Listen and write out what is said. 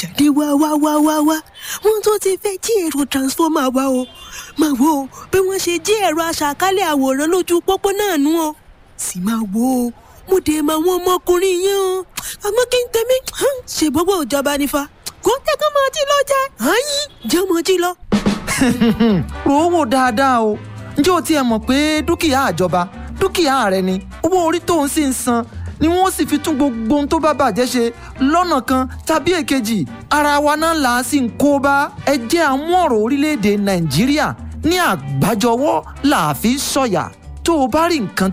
jáde wá wá wá wá wá wọ́n tó ti fẹ́ jí ẹ̀rọ transformer wa o máa wo bí wọ́n ṣe jí ẹ̀rọ aṣàkálẹ̀ àwòrán lójú pópó náà nú o sì máa wo o mo dé máa wọ́n ọmọkùnrin yẹn o àmọ́ kí n tẹ̀mí ṣe gbogbo ìjọba nífa kó tẹ́kọ̀ mọ́ ọtí lọ jẹ́ àyín jẹ́ ọmọ ọtí lọ. rò ó wò dáadáa o ǹjẹ́ o tiẹ̀ mọ̀ pé dúkìá àjọba dúkìá rẹ ni owó orí tó ń sì ń san ni wọ́n sì fi tún gbogbo ohun tó bá bàjẹ́ ṣe lọ́nà kan tàbí èkejì ara wa náà là á sì ń kó bá ẹ jẹ́ àmú ọ̀rọ̀ orílẹ̀-èdè nàìjíríà ní àgbájọwọ́ là á fi sọ̀yà tó o bá rí nǹkan